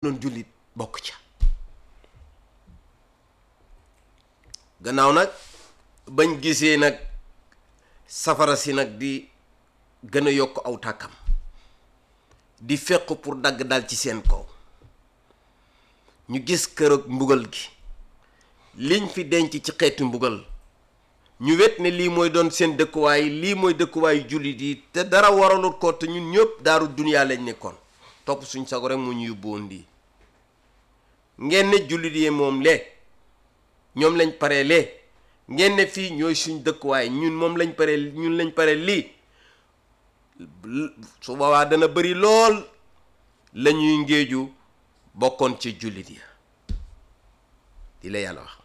noon jullit bokk ca gannaaw nag bañ gisee nag safara si nag di gën a yokk aw tàkkam di fekk pour dagg dal ci seen kaw ñu gis kër ak mbugal gi liñ fi denc ci xeetu mbugal ñu wet ne lii mooy doon seen dëkkuwaay lii mooy dëkkuwaayu jullit yi te dara waralut ko te ñun ñëpp daaru duniyaa lañ nekkoon topp suñ sago rek mu ñu yóbboon lii ngeen ne jullit yi moom lee ñoom lañ pare lee ngeen ne fii ñooy suñ dëkkuwaay ñun moom lañ pare ñun lañ pare lii su boobaa dana bëri lool la ñuy ngéeju bokkoon ci jullit yi di la yàlla wax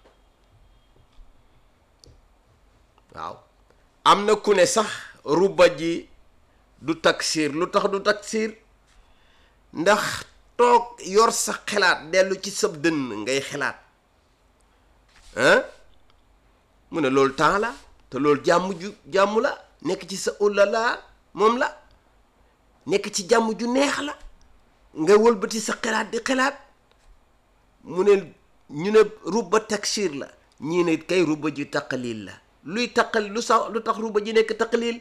waaw am na ku ne sax ruba ji du taksiir lu tax du taksiir ndax toog yor sa xelaat dellu ci sab dënn ngay xelaat hein mu ne loolu temps la te loolu jàmm ju jàmm la nekk ci sa ulala moom la nekk ci jàmm ju neex la nga wëlbati sa xelaat di xelaat mu ne ñu ne ruba taksiir la ñii ne kay ruba ji taqalil la luy taqal lu sax lu tax ruba ji nekk taqalil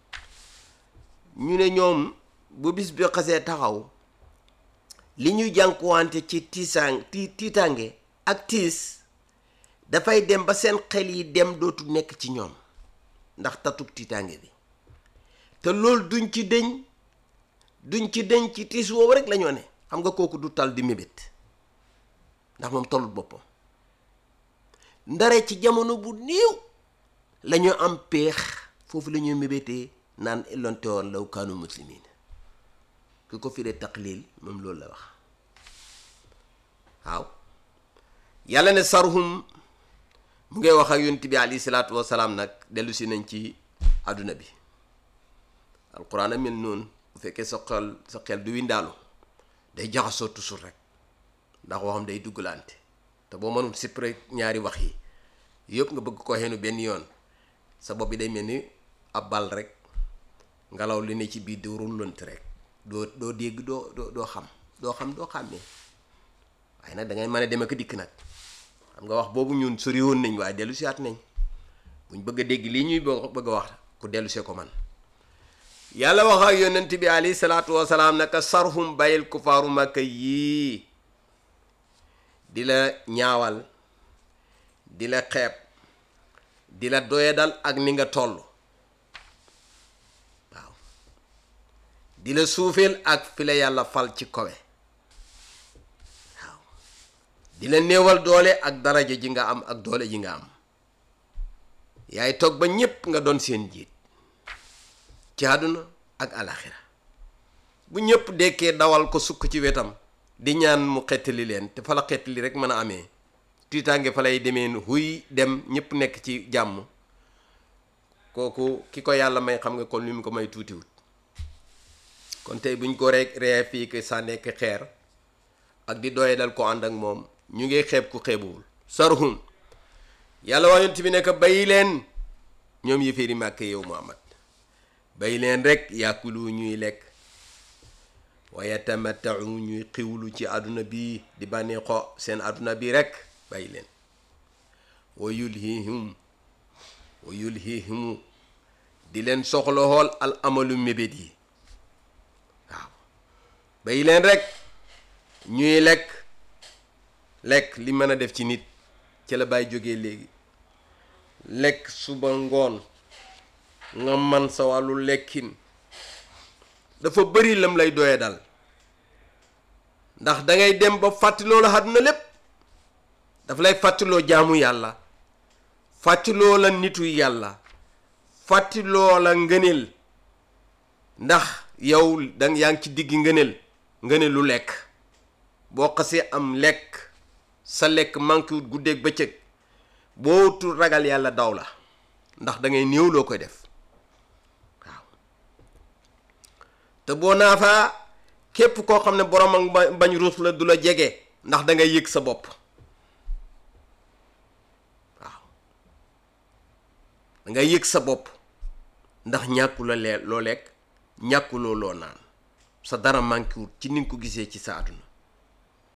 ñu ne ñoom bu bis bi xasee taxaw li ñuy jànkuwante ci tiisaan ti tiitaange ak tiis dafay dem ba seen xel yi dem dootu nekk ci ñoom ndax tatug tiitaange bi te loolu duñ ci dëñ duñ ci dëñ ci tiis woowu rek la ñoo ne xam nga kooku du tal di mébét ndax moom tollut boppam ndare ci jamono bu néew la ñu am peex foofu la ñuy mébétee naan elonte woon law kaanu muslimin ki ko firee taqlil moom loolu la wax waaw yàlla ne sarhum mu ngay wax ak yonent bi alayhi salaatu wasalaam nag dellu si nañ ci àdduna bi alquran a mel noonu bu fekkee sa xel sa xel du windaalu day jaxasoo toujours rek ndax waxam day duggalante te boo mënul sippre ñaari wax yi yëpp nga bëgg ko xeenu benn yoon sa bopp bi day mel ni ab bal rek ngelaw li ne ci biir di rullant rek doo doo dégg doo doo doo xam doo xam doo xàmmee waaye nag da ngay mën a dem ak dikk nag xam nga wax boobu ñun sori woon nañ waaye dellu si at nañ buñ bëgg a dégg lii ñuy bëgg a wax ku dellu see ko man yàlla wax ak yonent bi alayhi salaatu wasalaam naka sarhum bàyyil kufaaru makka yii di la ñaawal di la xeeb di la doyadal ak ni nga toll waaw di la suufeel ak fi la yàlla fal ci kowe waaw di la néewal doole ak daraja ji nga am ak doole ji nga am yaay toog ba ñépp nga doon seen jiit ci àdduna ak alaxira bu ñépp dekkee dawal ko sukk ci wetam di ñaan mu xettali leen te fa la xettali rek mën a amee tiitaange fa lay demee huy dem ñépp nekk ci jàmm kooku ki ko yàlla may xam nga kon li mu ko may tuutiwut kon tey buñ ko rek ree fii que sa nekk xeer ak di doye dal ko ànd ak moom ñu ngi xeeb ku xeebuwul sarhum yàlla wax yonent bi nekk bayi leen ñoom yëféeri màkk yow Muhammad bayi leen rek yàkkulu ñuy lekk wa yatamattau ñuy xiwlu ci àdduna bi di bànneexoo seen àdduna bi rek bàyyi leen wa yulhihim wa yulhihimu di leen soxla xool al amalu mébét yi waaw bàyyi leen rek ñuy lekk lekk li mën a def ci nit ci la bàyyi jógee léegi lekk suba ngoon nga man sa wàllu lekkin dafa bëri lam lay doye dal ndax dangay dem ba fàttaloo la àdduna lépp dafa lay fàttaloo jaamu yàlla fàttaloo la nitu yàlla fàttaloo la ngëneel ndax yow dang yaa ngi ci digg ngëneel ngëneelu lekk boo xasee am lekk sa lekk manqué wut guddeeg bëccëg boo tul ragal yàlla daw la ndax da ngay néew loo koy def waaw te boo naafaa képp koo xam ne borom ak bañ ruus la du la jege ndax da ngay yëg sa bopp waaw da ngay yëg sa bopp ndax ñàkku la lee loo lekk ñàkkuloo loo naan sa dara manqué wut ci ni nga ko gisee ci sa àdduna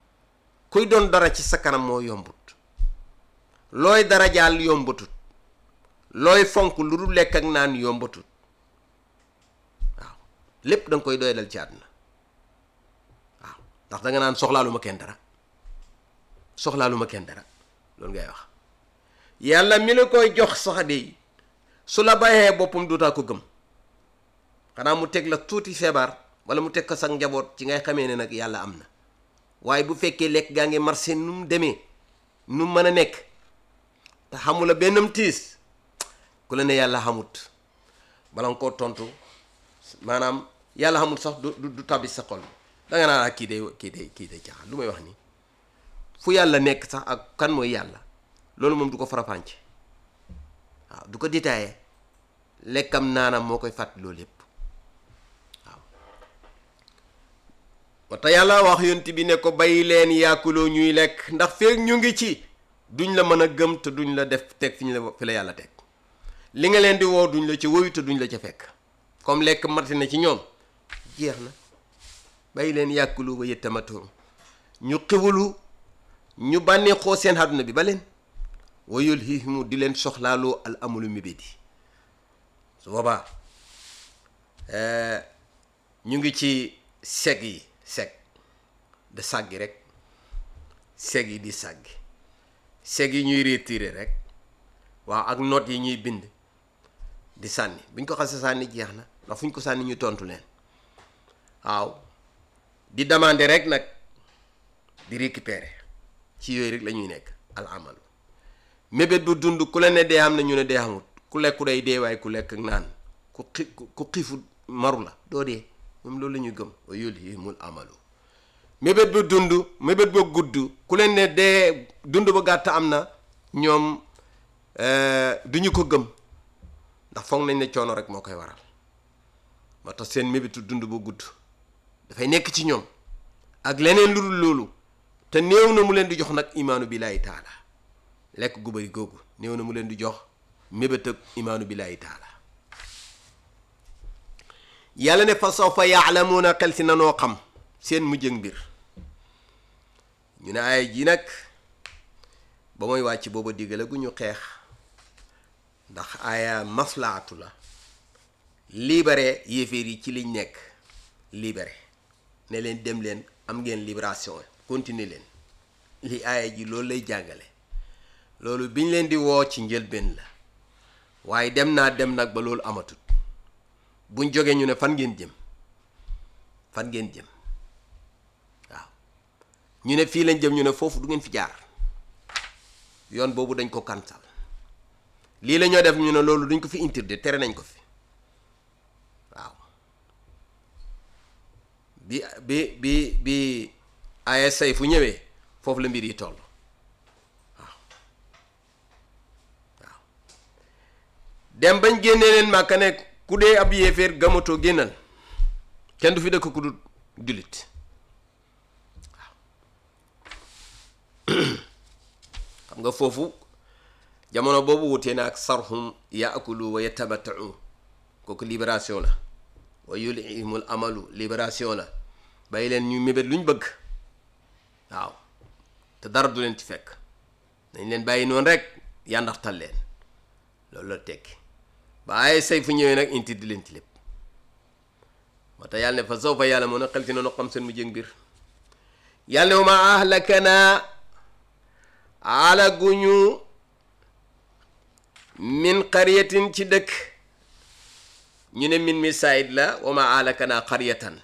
kuy doon dara ci sa kanam moo yombut looy dara jaal yombatut looy fonk lu dul lekk ak naan yombatut waaw lépp da nga koy doyadal ci àdduna waaw ndax da nga naan soxlaalu ma kenn dara soxlaalu ma kenn dara loolu ngay wax yàlla mi la koy jox sax de su la bàyyee boppam duutaa ko gëm xanaa mu teg la tuuti feebar wala mu teg ko sax njaboot ci ngay xamee ne nag yàlla am na waaye bu fekkee lekk gaa ngi marché nu mu demee nu mu mën a nekk te xamula bennam tiis ku la ne yàlla xamut bala nga koo tontu maanaam yàlla xamut sax du du tabbi sa xol da nga naan kii day kii day kii day caaxaan lu may wax nii fu yàlla nekk sax ak kan mooy yàlla loolu moom du ko farapànce waaw du ko détaillé lekkam naanam moo koy fàtt loolu yépp waaw wata yàlla wax yonti bi ne ko bàyyi leen yaakuloo ñuy lekk ndax feek ñu ngi ci duñ la mën a gëm te duñ la def teg fi ñu la fi la yàlla teg li nga leen di woo duñ la ci woyu te duñ la ca fekk comme lekk mati na ci ñoom jeex na bàyyi leen yàkkulu ba yëttamatoo ñu xiwulu ñu bànneexoo seen àdduna bi ba leen wayul hihimu di leen soxlaaloo al amulu mébédi su boobaa ñu ngi ci seg yi seg de sàggi rek seg yi di sàggi seg yi ñuy retiré rek waaw ak note yi ñuy bind di sànni buñ ko xasee sànni jeex na ndax fu ñu ko sànni ñu tontu leen waaw di demander rek nag di récupérer ci yooyu rek la ñuy nekk al amalu mébét bu dund ku la ne dee am na ñu ne dee amut ku lekku day dee waaye ku lekk ak naan ku xi ku xiifu maru la doo dee moom loolu la ñuy gëm wa yulhihimul amalu mébét ba dund mébét ba gudd ku leen ne dee dund ba gàtt am na ñoom du ñu ko gëm ndax foog nañ ne coono rek moo koy waral moo tax seen mébétu dund ba gudd dafay nekk ci ñoom ak leneen lu dul loolu te néew na mu leen di jox nag imaanu billaahi taala lekk gu bari googu néew na mu leen di jox mébét ak imaanu billaahi taala yàlla ne fa sawfa yaalamuuna xel si nanoo xam seen mujjëg mbir ñu ne ay ji nag ba mooy wàcc booba diggale gu ñu xeex ndax aaya maslaatu la libéré yéeféer yi ci liñ nekk libéré ne leen dem leen am ngeen libération continuer leen li aaya ji loolu lay jàngale loolu biñ leen di woo ci njëlbeen la waaye dem naa dem nag ba loolu amatut buñ jógee ñu ne fan ngeen jëm fan ngeen jëm waaw ñu ne fii lañ jëm ñu ne foofu du ngeen fi jaar yoon boobu dañ ko kansal lii la ñoo def ñu ne loolu duñ ko fi interdit tere nañ ko fi waaw bi bi bi bi ASA fu ñëwee foofu la mbir yi toll waaw waaw dem bañ génnee leen màkka ne ku dee ab yéeféer gamatoo génnal kenn du fi dëkk ku du jullit waaw xam nga foofu jamono boobu wutee na ak sarhum yaakulu wa yatamatau kooku libération la wa yulhimul amalu libération la bàyyi leen ñu mébét luñ bëgg waaw te dara du leen ci fekk dañ leen bàyyi noonu rek yàndaxtal leen loolu la tekki ba ay say fu ñëwee nag inti di leen ci lépp moo tax yàlla ne fa sawfa yàlla moo na xel ci noonu xam seen mu jëng mbir yàlla ne wa ma ahlakana alaguñu min qaryatin ci dëkk ñu ne min mi saayid la wa ma ahlakana qaryatan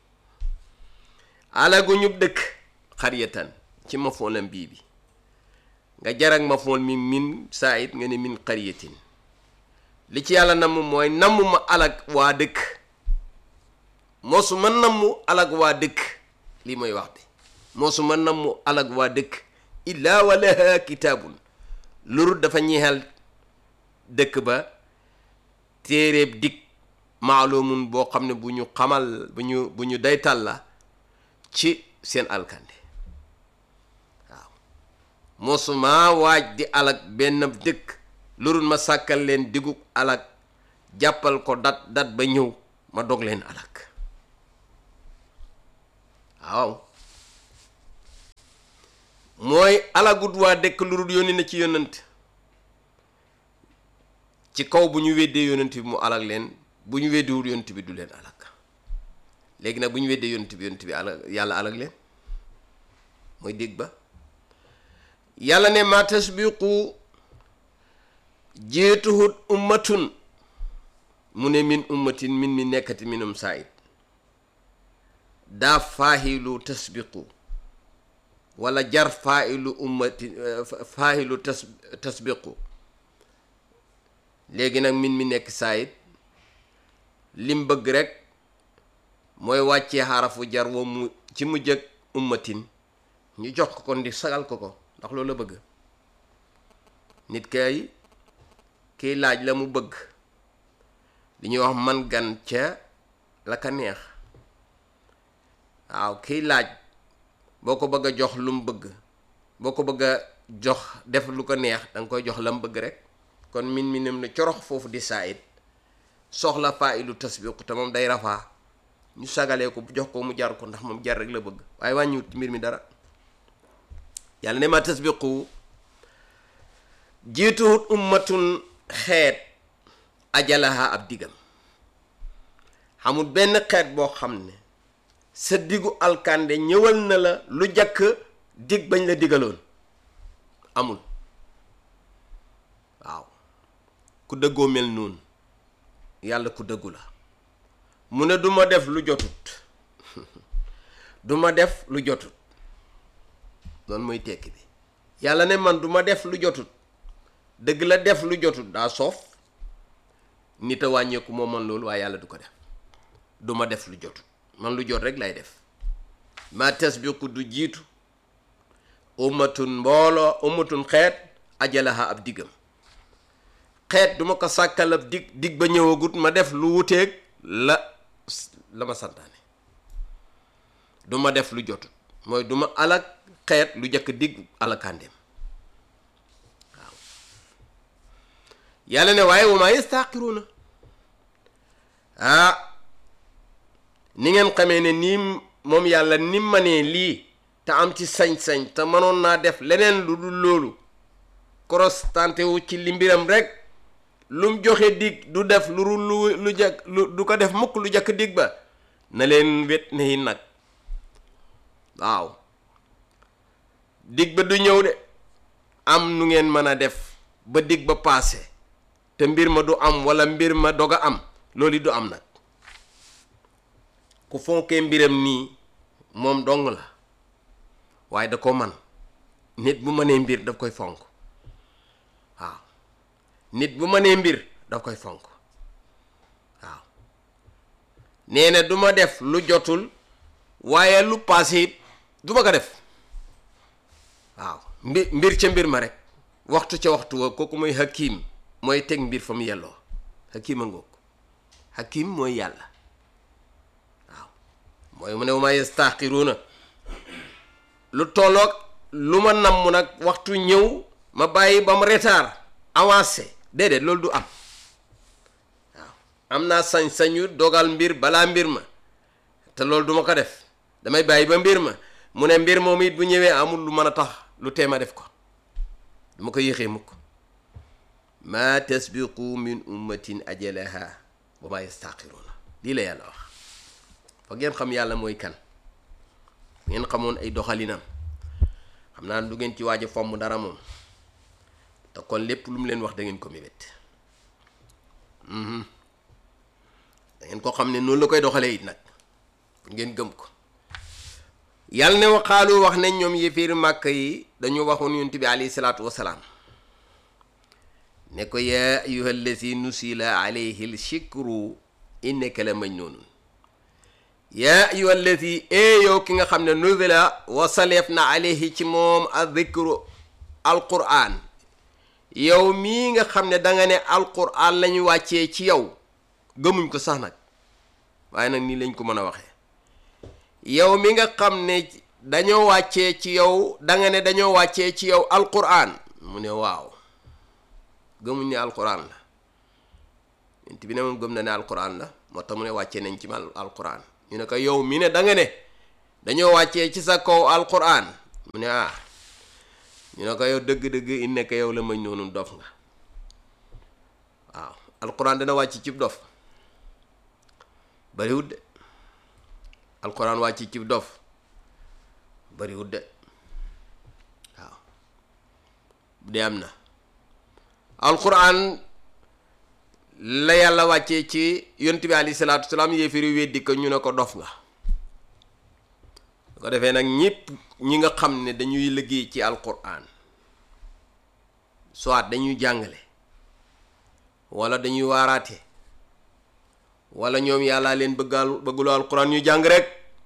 alaguñu dëkk qaryatan ci mafoolam bii bi nga jarak mafool mi min saayid nga ne min qaryatin li ci yàlla namm mooy namm ma alag waa dëkk moosuma namm alag waa dëkk lii mooy wax bi moosuma namm alag waa dëkk illaa wa laha kitaabun lurut dafa ñeexal dëkk ba téeréeb dig maalumun boo xam ne bu ñu xamal bu ñu bu ñu daytal la ci seen alkande waaw moosuma waaj di alag benn dëkk lurut ma sàkkal leen digug alag jàppal ko dat dat ba ñëw ma dog leen alag waaw mooy alagut waa dëkk lu dul yónni na ci yónnant ci kaw bu ñu weddee yónnant bi mu alag leen bu ñu weddiwul yónnant bi du leen alag léegi nag bu ñu weddee yónnant bi yónnant bi alag yàlla alag leen mooy dégg ba yàlla ne ma tasbiqu jiituhut ummatun mu ne min ummatin min mi nekkati minum saayid daa faahilu tasbiqu wala jar faahilu ummati faahilu tas tasbiqu léegi nag min mi nekk saayid lim bëgg rek mooy wàccee xarafu jar wa mu ci mu jëg ummatin ñu jox ko ko ndi sagal ko ko ndax loolu la bëgg nit kay kiy laaj la mu bëgg li ñuy wax man gan ca la ka neex waaw kiy laaj boo ko bëgg a jox lu mu bëgg boo ko bëgg a jox def lu ko neex da nga koy jox la mu bëgg rek kon min mi nem ne corox foofu di saayit soxla faa ilu tasbiqu te moom day rafaa ñu sagalee ko jox ko mu jar ko ndax moom jar rek la bëgg waaye wàññiwut mbir mi dara yàlla ne ma tasbiqu jiituwut ummatun xeet ajalaha ab digam xamul benn xeet boo xam ne sa diggu alkande ñëwal na la lu jàkk dig bañ la digaloon amul waaw ku dëggoo mel noonu yàlla ku dëggu la mu ne duma def lu jotut duma def lu jotut loolu mooy tekki bi yàlla ne man duma def lu jotut dëgg la def lu jotut daa soof nit a wàññeeku moo man loolu waaye yàlla du ko def duma def lu jotut man lu jot rek lay def ma tasbiqu du jiitu ummatun mbooloo ummatun xeet ajalaha ab diggam xeet duma ko sàkkal ab dig dig ba ñëwagut ma def lu wuteeg la la ma santaane duma def lu jotut mooy duma alak xeet lu jëkk dig alakandem waaw yàlla ne waaye wa maa yastaaqiruuna ah ni ngeen xamee ne nii moom yàlla ni manee lii te am ci sañ-sañ te mënoon naa def leneen lu dul loolu korostante wu ci li mbiram rek lum joxe dig du def lu lu lu jëkk lu du ko def mukk lu jëkk dig ba na leen wet ne yi nag waaw dig ba du ñëw de am nu ngeen mën a def ba dig ba paase te mbir ma du am walla mbir ma dog a am loolu du am nag ku fonkee mbiram nii moom dong la waaye da ko man nit bu mënee mbir daf koy fonk waaw nit bu mënee mbir daf koy fonk waaw nee na du ma def lu jotul waaye lu paase it du ma ko def waaw mbir mbir ca mbir ma rek waxtu ca waxtu wa kooku mooy hakim mooy teg mbir fa mu yelloo hakim a ngoog hakim mooy yàlla waaw mooy mu ne ma yastaxiruuna lu tolloog lu ma namm nag waxtu ñëw ma bàyyi ba mu retard avancé déedéet loolu du am waaw am naa sañ-sañu dogal mbir balaa mbir ma te loolu duma ko def damay bàyyi ba mbir ma mu ne mbir moom it bu ñëwee amul lu mën a tax lu teema def ko duma ko yéexee mukk ma tasbiqu min ummatin ajalaha wa ma yastaqiruuna lii la yàlla wax fa ngeen xam yàlla mooy kan ngeen xamoon ay doxalinam xam naa du ngeen ci waaj a fomm dara moom te kon lépp lu mu leen wax da ngeen ko mébét da ngeen ko xam ne noonu la koy doxalee it nag pour ngeen gëm ko yàlla ne waxaalu wax ne ñoom yéeféeri màkk yi dañu waxoon yonent bi alayhi salaatu wasalaam ne ko yaa ayuha allazi nusila alayhi l shikru innaka la majnunun yaa ayuha allazi ee yow ki nga xam ne nusila wasaleef na alayhi ci moom adikru alquran yow mii nga xam ne danga ne alquran lañu wàccee ci yow gëmuñ ko sax nag waaye nag nii lañ ko mën a waxee yow mi nga xam ne dañoo wàccee ci yow danga ne dañoo wàccee ci yow alquran mu ne waaw gëmuñ ne alquran la yent bi ne moom gëm na ne alquran la moo tax mu ne wàccee nañ ci mal alquran ñu ne ko yow mi ne danga ne dañoo wàccee ci sa kaw alquran mu ne ah ñu ne ko yow dëgg-dëgg i nekk yow la mañ noonu dof nga waaw alquran dana wàcc cib dof bariwut de alquran wàcc cib dof bariwut de waaw de am na alquran la yàlla wàccee ci yonent bi alayhi salaatu salaam yéefiri weddi ko ñu ne ko dof nga ko defee nag ñépp ñi nga xam ne dañuy liggéey ci alquran soit dañuy jàngale wala dañuy waaraate wala ñoom yàllaa leen bëggal bëgguloo alquran ñu jàng rek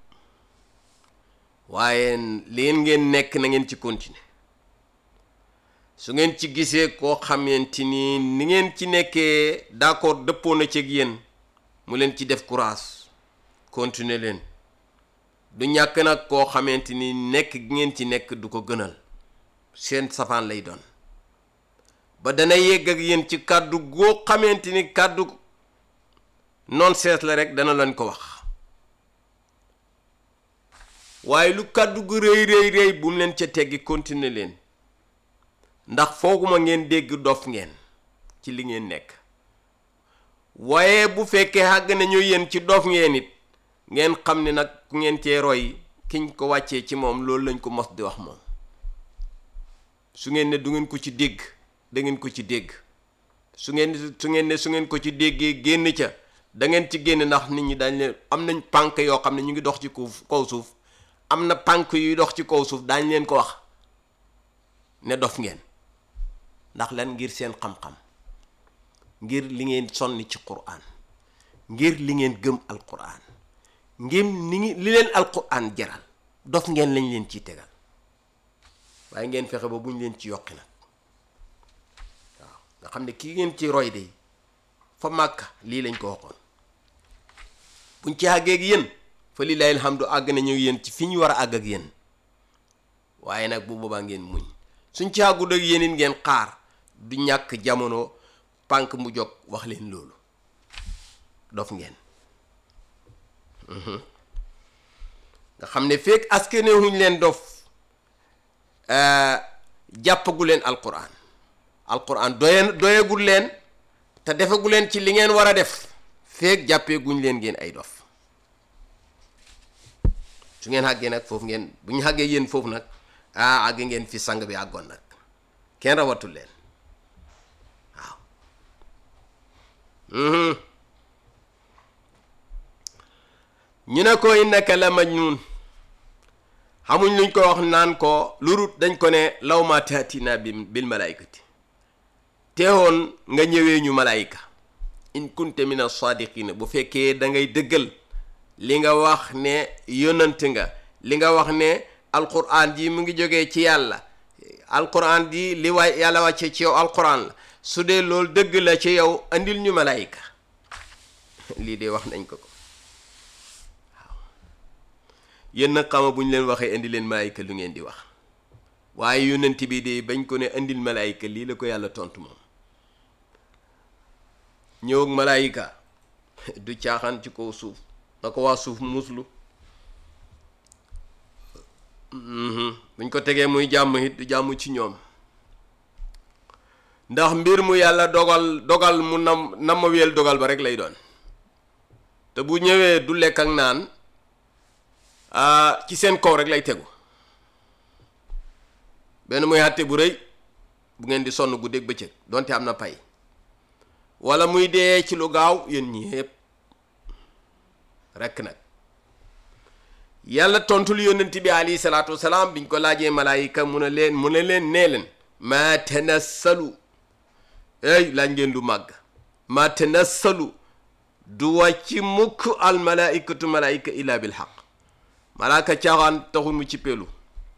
waaye leen ngeen nekk na ngeen ci continuer su ngeen ci gisee koo xamante ni ni ngeen ci nekkee d'accord dëppoo na ci ak yéen mu leen ci def courage continuer leen du ñàkk nag koo xamante ni nekk gi ngeen ci nekk du ko gënal seen safaan lay doon ba dana yegg ak yéen ci kàddu goo xamante ni kàddu non sees la rek dana leen ko wax waaye lu kàddu gu rëy rëy rëy bu mu leen ca teggi continuer leen ndax fooguma ngeen dégg dof ngeen ci li ngeen nekk waaye bu fekkee àgg nañu yéen ci dof ngeen it ngeen xam ne nag ku ngeen cee roy kiñ ko wàccee ci moom loolu lañ ko mos di wax moom su ngeen ne du ngeen ko ci dégg da ngeen ko ci dégg su ngeen su ngeen ne su ngeen ko ci déggee génn ca da ngeen ci génn ndax nit ñi dañ leen am nañ pànk yoo xam ne ñu ngi dox ci kaw suuf am na pànk yuy dox ci kaw suuf daañ leen ko wax ne dof ngeen ndax lan ngir seen xam-xam ngir li ngeen sonni ci quraan ngir li ngeen gëm alquran ngir ni ngi li leen alquran jaral dof ngeen lañ leen ciy tegal waaye ngeen fexe ba buñ leen ci yokki nag waaw nga xam ne kii ngeen ci roy de fa màkk lii lañ ko waxoon buñ ci àggee ak yéen fa lillahi alhamdu àgg nañu yéen ci fi ñu war a àgg ak yéen waaye nag bu boobaa ngeen muñ suñ ci àggut ak yéen it ngeen xaar du ñàkk jamono pànk mu jóg wax leen loolu dof ngeen nga xam ne fekk askane wuñ leen dof jàppagu leen alquran alquran doye doyagul leen te defagu leen ci li ngeen war a def fekk jàppee guñ leen ngeen ay dof su ngeen àggee nag foofu ngeen bu ñu àggee yéen foofu nag ah àgg ngeen fi sang bi àggoon nag kenn rawatul leen waaw ñu ne ko innaka la majnun xamuñ luñ ko wax naan ko lurut dañ ko ne law ma taatina bi bil malaykati teewoon nga ñëwee ñu malayka in kunte min as-sadiqina bu fekkee da ngay dëggal li nga wax ne yonant nga li nga wax ne alquran ji mu ngi jógee ci yàlla alquran ji li waay yàlla wàcce ci yow alquran la su dee loolu dëgg la ci yow andil ñu malayka lii de wax nañ ko ko waaw yéen nag xama bu ñu leen waxee indi leen malayka lu ngeen di wax waaye yonent bi de bañ ko ne andil malayka lii la ko yàlla tontu moom ñëw ak malayka du caaxaan ci kaw suuf na ko waa suuf muslu buñ ko tegee muy jàmm it du jàmm ci ñoom ndax mbir mu yàlla dogal dogal mu nam nam ma wéyal dogal ba rek lay doon te bu ñëwee du lekk ak naan ci seen kaw rek lay tegu benn muy àtte bu rëy bu ngeen di sonn guddeeg bëccëg donte am na pay wala muy dee ci lu gaaw yéen ñi yépp rekk nag yàlla tontul yónnent bi alayhi salaatu wasalaam biñ ko laajee malaayika mu ne leen mu ne leen nee leen maa tanassalu ey laaj ngeen lu màgg maa tanassalu du wàcc mukk al malaikatu malaayika illa bil xaq malaaka caaxaan taxul mu ci pelu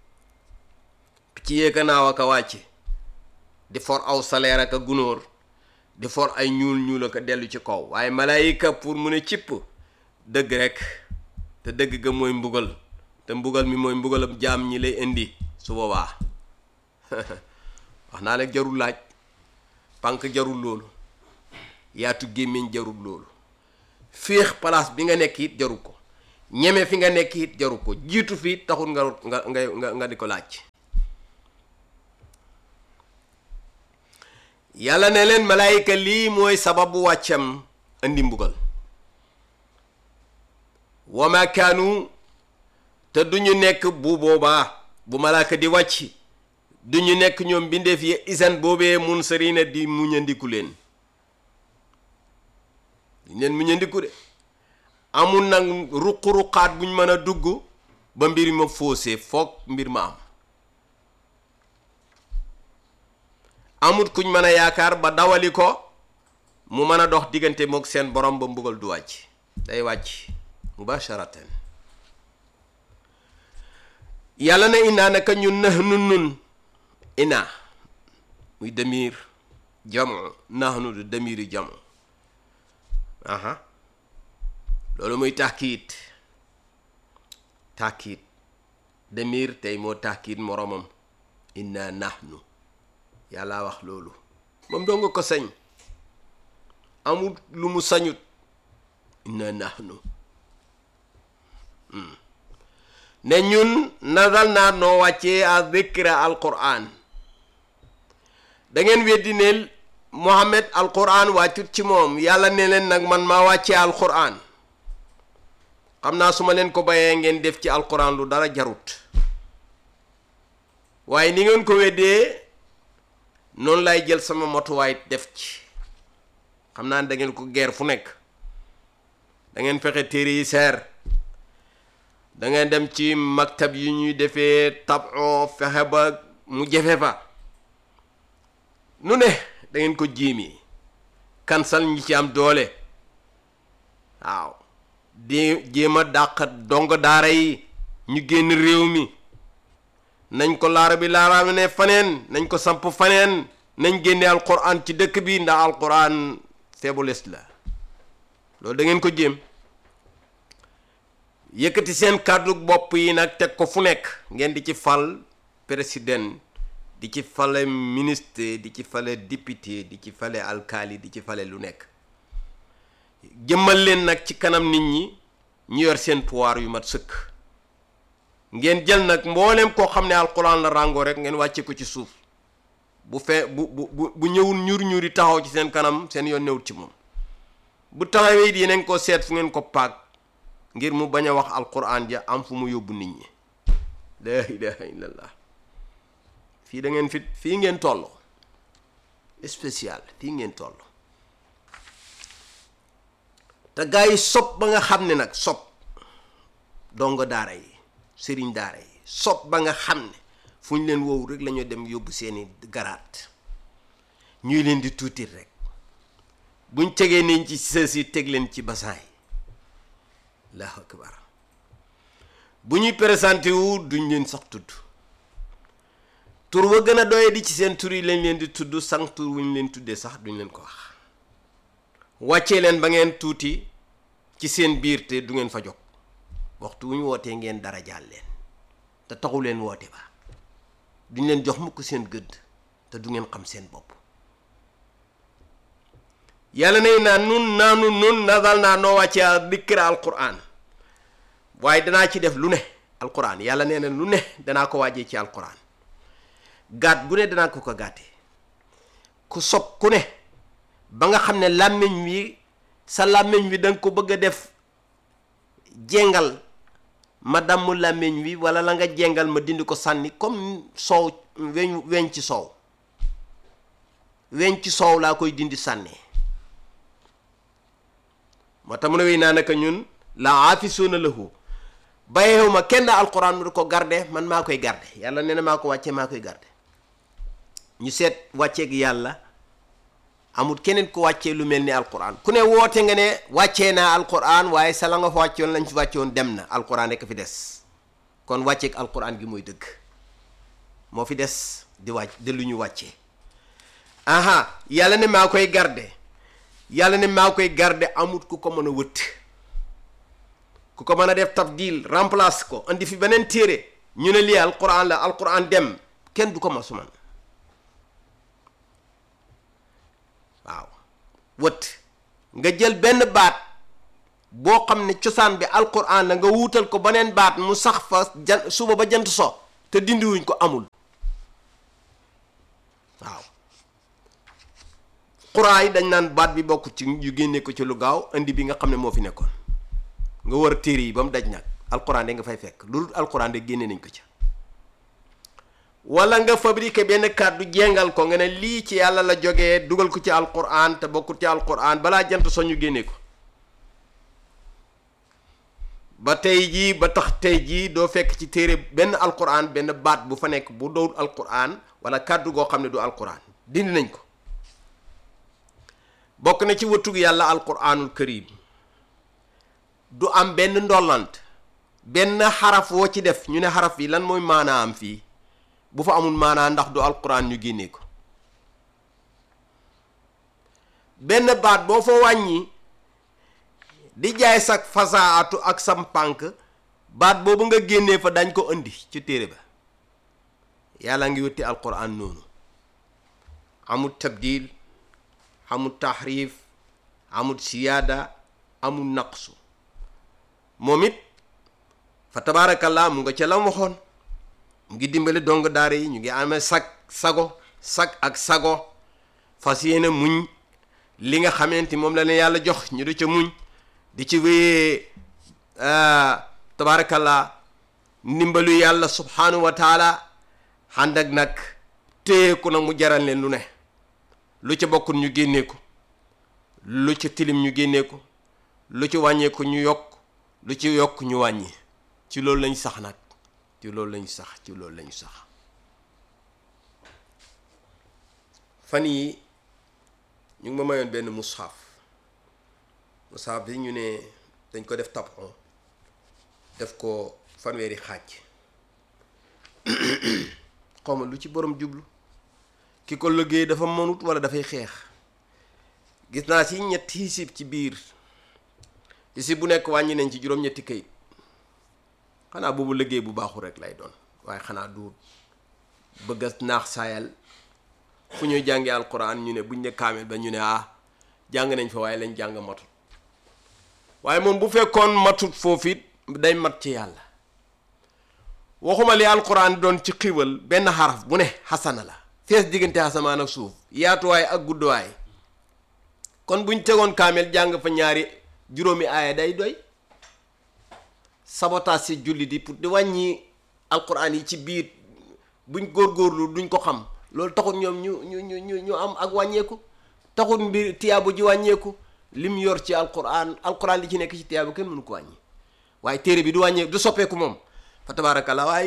ci yéeka naaw aka wàcce di for aw salaire aka gunóor di for ay ñuul ñuul aka dellu ci kaw waaye malaayika pour mu ne cipp dëgg rek te dëgg ga mooy mbugal te mbugal mi mooy mbugalam jaam ñi lay indi su boobaa wax naa la jarul laaj pànk jarul loolu yaatu gémmiñ jarul loolu féex place bi nga nekk it jaru ko ñeme fi nga nekk it jaru ko jiitu fii taxul nga nga nga nga di ko laaj yàlla ne leen malaayika lii mooy sababu wàccam andi mbugal wa ma kaanu te du ñu nekk bu boobaa bu malaaka di wàcc du ñu nekk ñoom bindeef yi isan boobee mun sarina di muñandiku leen duñ leen muñandiku de amul nag ruq-ruqaat buñ mën a dugg ba mbir ma faussé foog mbir ma am amut kuñ mën a yaakaar ba dawali ko mu mën a dox diggante mook seen borom ba mbugal du wàcc day wàcc mubasharatan yàlla na inaa naka ñun nax nun nun inaa muy demir jamu naxnu du demiri jamu aha loolu muy tàkkiit tàkkiit demir tey moo tàkkiit moromam inna nahnu yàlla wax loolu moom doo nga ko sañ amul lu mu sañut inna nahnu ne ñun nadal naa noo wàccee a dhikra alquran da ngeen weddi ne Muhammad alquran wàccut ci moom yàlla ne leen nag man maa wàccee alquran xam naa su ma leen ko bayee ngeen def ci alquran lu dara jarut waaye ni ngeen ko weddee noonu lay jël sama motuwaay def ci xam naa ne da ngeen ko geer fu nekk da ngeen fexe téere yi seer da ngeen dem ci maktab yi ñuy defee tabon fexe ba mu jafe fa nu ne da ngeen ko jiimi kansal ñi ci am doole waaw di jéem a dàq dong daara yi ñu génn réew mi nañ ko laara bi laaraam ne faneen nañ ko samp faneen nañ génne alquran ci dëkk bi ndax alquran faiblesse la loolu da ngeen ko jéem yëkkati seen kàddu bopp yi nag teg ko fu nekk ngeen di ci fal président di ci fale ministre di ci fale député di ci fale alkaali di ci fale lu nekk jëmmal leen nag ci kanam nit ñi ñu yor seen pouvoir yu mat sëkk ngeen jël nag mbooleem koo xam ne alquran la ràngoo rek ngeen wàcce ko ci suuf bu fee bu bu bu ñëwul ñur ñuri taxaw ci seen kanam seen yoon newut ci moom bu taxawee it yeneen ko seet fu ngeen ko paag ngir mu bañ a wax alquran ja am fu mu yóbbu nit ñi la ilaha illallah fii da ngeen fi fii ngeen toll spécial fii ngeen toll te gaa yi sob ba nga xam ne nag sob dongo daara yi sëriñ daara yi sob ba nga xam ne fu ñu leen woowu rek la ñu dem yóbbu seeni garaat ñuy leen di tuutir rek buñ tegee nañ ci sës yi teg leen ci basan yi allahu akbar bu ñuy présenté wu duñ leen sax tudd tur wa gën a doye di ci seen tur yi lañ leen di tudd sang tur wuñ leen tuddee sax duñ leen ko wax wàccee leen ba ngeen tuuti ci seen biir te du ngeen fa jóg waxtu wu ñu wootee ngeen dara jaal leen te taxu leen woote ba duñ leen jox mukk seen gëdd te du ngeen xam seen bopp yàlla nay naa nun naanu nun nadal naa noo wàccee a dikra alquran waaye danaa ci def lu ne alquran yàlla nee na lu ne danaa ko wàccee ci alquran gaat gu ne danaa ko ko gàttee ku sob ku ne ba nga xam ne làmmiñ wi sa làmmiñ wi danga ko bëgg a def jengal ma damm làmmiñ wi wala la nga jengal ma dindi ko sànni comme soow weñ weñ ci soow weñ ci soow laa koy dindi sànnee moo tax mu ne wey naa naka ñun la aafisuuna lahu bàyyeewu ma kenn alquran mu di ko garde man maa koy garde yàlla nee na maa ko wàccee maa koy garde ñu seet wàcceeg yàlla amul keneen ku wàccee lu mel ni alquran ku ne woote nga ne wàccee naa alquran waaye sa la nga fa wàccoon lañ fi wàccoon dem na alquran rek fi des kon wàcceeg alquran gi mooy dëgg moo fi des di wàcc di lu ñu wàccee aha yàlla ne maa koy garde yàlla ne maa koy garde amut ku ko mën a wëtt ku ko mën a def tabdil remplace ko andi fi beneen téere ñu ne lii alquran la alquran dem kenn du ko ma suman waaw wët nga jël benn baat boo xam ne cosaan bi alquran la nga wuutal ko beneen baat mu sax fa jan suba ba jant so te dindiwuñ ko amul waaw quran yi dañ naan baat bi bokk ci ñu génne ko ci lu gaaw indi bi nga xam ne moo fi nekkoon nga war téere yi ba mu daj nag alquran de nga fay fekk lu dul alquran de génne nañ ko ca wala nga fabriqué benn kàddu jengal ko nga ne lii ci yàlla la jógee dugal ko ci alquran te bokkul ci alquran balaa jant so ñu génne ko ba tey jii ba tax tey jii doo fekk ci téere benn alquran benn baat bu fa nekk bu dowul alquran wala kàddu goo xam ne du alquran dindi nañ ko bokk na ci wëttug yàlla alquranul karim du am benn ndollant benn xaraf woo ci def ñu ne xaraf yi lan mooy maanaa am fii bu fa amul maanaa ndax du alquran ñu génnee ko benn baat boo fa wàññi di jaay sag fasaatu ak sam pànk baat boobu nga génnee fa dañ ko indi ci téere ba yàlla ngi wëtti alquran noonu amul tabdil amul tahrif amul siyaada amul naqsu moom it fa tabaarakallaa mu nga ca lam waxoon mu ngi dimbali dong daara yi ñu ngi amee sag sago sag ak sago fas yéene muñ li nga xamante moom la leen yàlla jox ñu di ca muñ di ci wéyee tabaarakallaa ndimbalu yàlla subhanahu wa taala ànd ak nag téyeku nag mu jaral leen lu ne lu ca bokkul ñu génnee ko lu ca tilim ñu génnee ko lu ci wàññeeku ñu yokk lu ci yokk ñu wàññi ci loolu lañ sax nag ci loolu lañu sax ci loolu lañu sax fan yi ñu ngi ma mayoon benn mushaf mushaf bi ñu ne dañ ko def tapon def ko fanweeri xaaj xawma lu ci borom jublu ki ko liggéey dafa mënut wala dafay xeex gis naa ci ñetti hisib ci biir hisib bu nekk wàññi nañ ci juróom-ñetti kayit xanaa boobu liggéey bu baaxul rek lay doon waaye xanaa du bëgg a naax saayal fu ñuy jàngee alquran ñu ne buñ ne kaamil ba ñu ne ah jàng nañ fa waaye lañ jàng matut waaye moom bu fekkoon matut foofu it day mat ci yàlla waxuma li alquran doon ci xiwal benn xaraf bu ne xasana la fees diggante asamaan ak suuf yaatuwaay ak gudduwaay kon buñ tegoon kaamil jàng fa ñaari juróomi aaya day doy sabotage si julli di pour di wàññi alquran yi ci biir buñ góorgóorlu duñ ko xam loolu taxul ñoom ñu ñu ñu ñu ñu am ak wàññeeku taxul mbir tiyaabu ji wàññeeku lim yor ci alquran alquran li ci nekk ci tiyaabu kenn mënu ko wàññi waaye téere bi du wàññeeku du soppeeku moom fa tabarakallah waaye